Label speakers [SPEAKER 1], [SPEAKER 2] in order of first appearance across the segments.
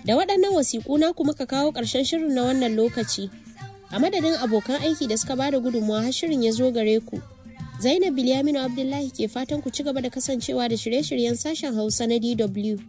[SPEAKER 1] Da waɗannan wasiƙu na kuma ka kawo ƙarshen shirin na wannan lokaci. A madadin abokan aiki da suka bada gudunmawa har shirin ya zo gare ku. Zainab Bilyaminu Abdullahi ke fatan ku ci gaba da kasancewa da shirye-shiryen sashen Hausa na DW.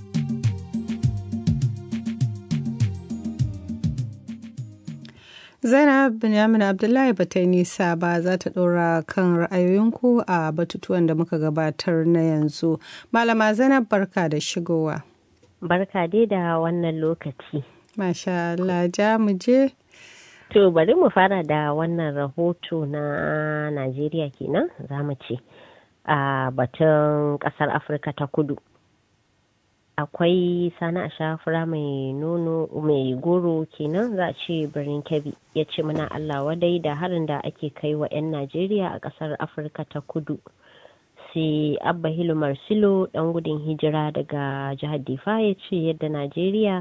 [SPEAKER 2] Zainab Binyamin Abdullahi ba ta yi nisa ba za ta ɗora kan ra'ayoyinku a batutuwan da muka gabatar na yanzu. Malama Zainab barka da shigowa.
[SPEAKER 3] Barka dai da wannan lokaci.
[SPEAKER 2] Masha Allah ja mu je.
[SPEAKER 3] To bari mu fara da wannan rahoto na Najeriya kenan za mu ce a batun ƙasar Afirka ta kudu. akwai sani a shafura mai nono mai goro kenan za a ce birnin kebbi ya ce muna allah wadai da harin da ake kai wa 'yan najeriya a kasar afirka ta kudu sai abba hilu marsilo dan gudun hijira daga jihar difa ya ce yadda najeriya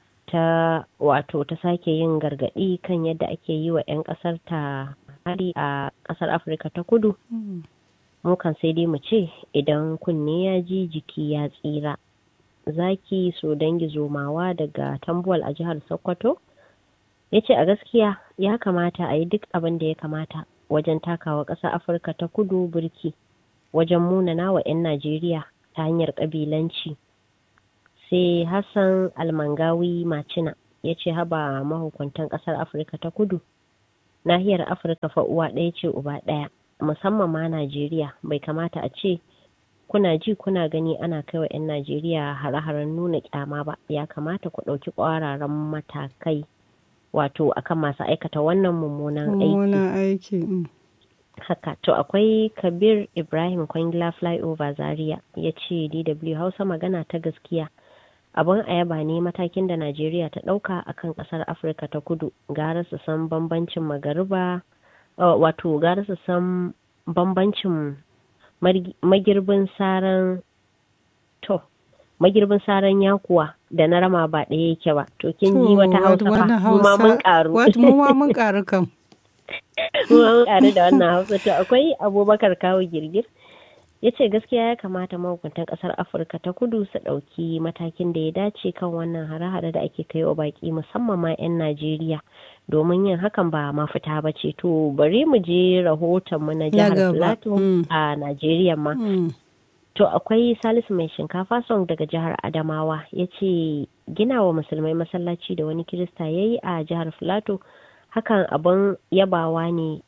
[SPEAKER 3] ta wato ta sake yin gargadi kan yadda ake yi wa 'yan kasar ta hari a kasar afirka ta kudu mu kan sai dai mu ce idan kunne ya ji jiki ya tsira zaki so dangi zomawa daga tambuwal a jihar sokoto ya ce a gaskiya ya kamata a yi duk abin da ya kamata wajen takawa ƙasar afirka ta kudu birki wajen munana wa 'yan najeriya ta hanyar ƙabilanci sai hassan almangawi macina ya ce haba mahukuntan ƙasar afirka ta kudu nahiyar afirka fa uwa ɗaya ce uba ɗaya musamman ma najeriya bai kamata a ce kuna ji kuna gani ana kai wa 'yan Najeriya hare-haren nuna kyama ba ya kamata ku ɗauki ƙwararan matakai wato akan masu aikata wannan mummunan
[SPEAKER 2] aiki.
[SPEAKER 3] Haka to akwai Kabir Ibrahim Kwangila Flyover Zaria ya ce DW Hausa magana ta gaskiya abin ayaba ne matakin da Najeriya ta ɗauka akan ƙasar Afirka ta kudu gara su san bambancin magariba wato gara su san bambancin magirbin saran to magirbin saran yakuwa da na rama ba ɗaya yake ba to kin ji wata hausa fa mu ma mun karu
[SPEAKER 2] mu ma mun karu kam
[SPEAKER 3] mu ma mun karu da wannan hausa to akwai abubakar kawo girgir ya ce gaskiya ya kamata mahukuntan kasar afirka ta kudu su ɗauki matakin da ya dace kan wannan hare-hare da ake kai wa baki musamman ma 'yan najeriya domin yin hakan ba mafita ba ce to bari mu je rahoton mu na jihar plateau a najeriya ma to akwai salisu mai shinkafa song daga jihar adamawa ya ce gina wa musulmai masallaci da wani kirista ya yi a jihar plateau hakan abin yabawa ne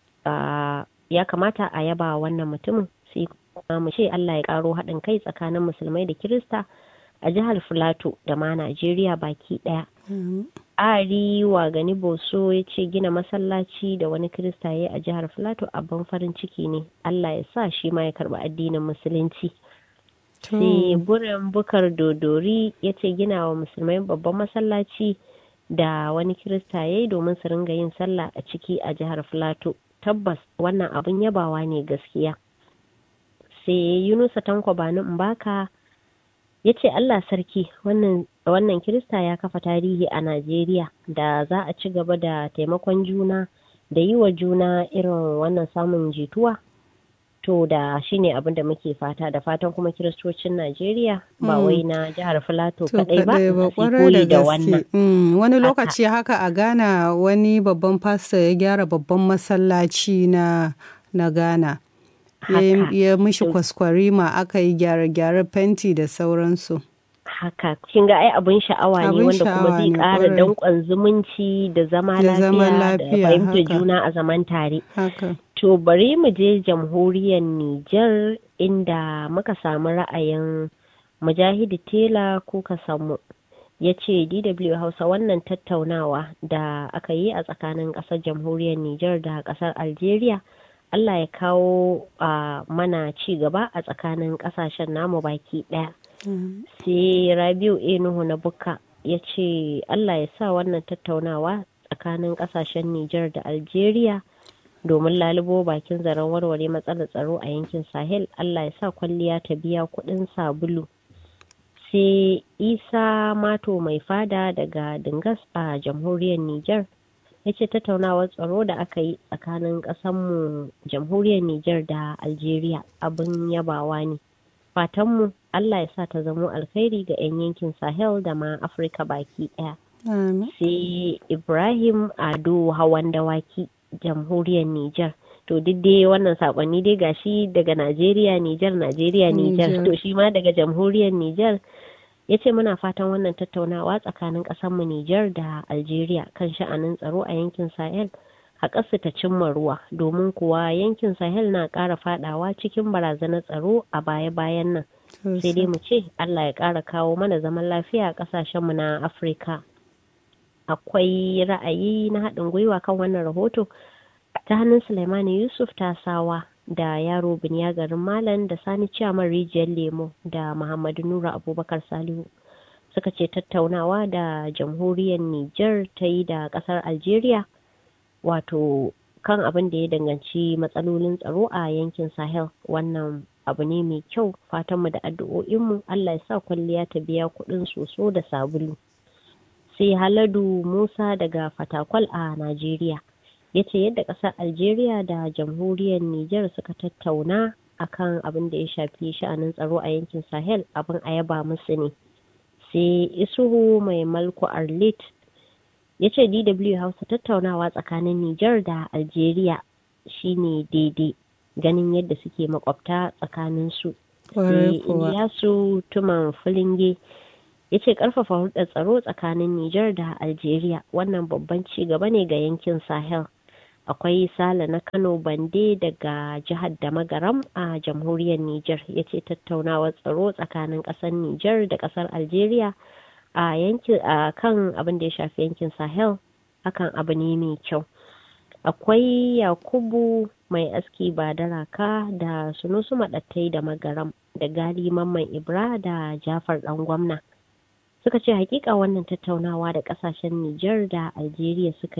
[SPEAKER 3] ya kamata a yaba wannan mutumin sai mu ce Allah ya karo haɗin kai tsakanin musulmai da kirista a jihar Filato da ma Najeriya baki ɗaya. Ari wa gani Boso ya ce gina masallaci da wani kirista ya a jihar Filato abin farin ciki ne. Allah ya sa shi ma ya karɓi addinin musulunci. Sai burin bukar dodori ya ce gina wa musulmai babban masallaci da wani kirista ya yi domin su ringa yin sallah a ciki a jihar Filato. Tabbas wannan abin yabawa ne gaskiya. sai yunusa tanko bani mbaka ya ce allah sarki wannan, wannan kirista ya kafa tarihi a najeriya da za a ci gaba da taimakon juna da yi wa juna irin wannan samun jituwa to da shine abin da muke fata da fatan kuma kiristocin najeriya ba wai na jihar filato kadai ba
[SPEAKER 2] koyi da wannan wani lokaci haka a ghana wani babban fasta ya gyara babban masallaci na na ghana ya mishi kwaskwarima aka yi gyare-gyare fenti da sauransu.
[SPEAKER 3] Haka, kin ga ai abin sha'awa ne wanda kuma zai ƙara danƙon zumunci da zama lafiya da fahimtar juna a zaman tare. To bari mu je jamhuriyar Nijar inda muka samu ra'ayin Mujahidi Tela ko ka samu. ya ce DW Hausa wannan tattaunawa da aka yi a tsakanin ƙasar jamhuriyar Nijar da ƙasar Algeria. Allah ya kawo uh, mana ci gaba a tsakanin kasashen namu baki ɗaya. Mm. Sai Rabiu Enuhu na Bukka ya ce Allah ya sa wannan tattaunawa tsakanin kasashen Nijar da Algeria domin lalubo bakin zaren warware matsalar tsaro a yankin Sahel Allah ya sa kwalliya ta biya kuɗin sabulu. Sai Isa Mato mai fada daga Dingas a jamhuriyar Nijar. ya ce tattaunawar tsaro da aka yi tsakanin ƙasanmu jamhuriyar Nijar da Algeria abin yabawa ne fatanmu Allah ya sa ta zamo alkhairi ga 'yan yankin Sahel da ma Afirka baki ɗaya. Sai Ibrahim Ado Hawan Dawaki, Jamhuriyar Nijar. To duk dai wannan sakonni dai gashi daga Najeriya, Nijar, Najeriya, Nijar. To shi ma daga Jamhuriyar Nijar ya ce muna fatan wannan tattaunawa tsakanin ƙasarmu Nijar da Algeria kan sha'anin tsaro a yankin Sahel. haƙarsu ta cimma ruwa domin kuwa yankin sahel na ƙara fadawa cikin barazanar tsaro a baya-bayan nan sai dai mu ce allah ya ƙara kawo mana zaman lafiya a ƙasashenmu na afirka akwai ra'ayi na haɗin gwiwa kan wannan rahoto ta hannun suleimani yusuf tasawa da yaro biniya garin malam da sani ciyaman rijiyar lemo da muhammadu nura abubakar salihu suka ce tattaunawa da jamhuriyar niger ta yi da ƙasar algeria wato kan abin da ya danganci matsalolin tsaro a yankin sahel wannan abu ne mai kyau fatanmu da addu'o'inmu allah ya sa kwalliya ta biya kuɗin soso da sabulu sai haladu musa daga fatakwal a najeriya ya ce yadda ƙasar algeria da jamhuriyar niger suka tattauna akan abin da ya shafi sha'anin tsaro a yankin sahel abin a yaba musu ne sai isuhu mai malku arlit ya ce dw hausa tattaunawa tsakanin niger da algeria shine daidai ganin yadda suke makwabta tsakanin su iliyasu tuman filinge ya ce karfafa hulɗar tsaro tsakanin niger da algeria wannan babban ci gaba ne ga yankin sahel akwai sale na kano bande daga jihar da magaram a jamhuriyar niger ya ce tattaunawar tsaro tsakanin ƙasar niger da ƙasar algeria a yankin a kan abin da ya shafi yankin sahel hakan abu ne mai kyau akwai yakubu mai aski ba da raka da sunusu maɗattai da magaram da gali mamman ibra da jafar ɗan gwamna suka ce hakika wannan tattaunawa da ƙasashen niger da algeria suka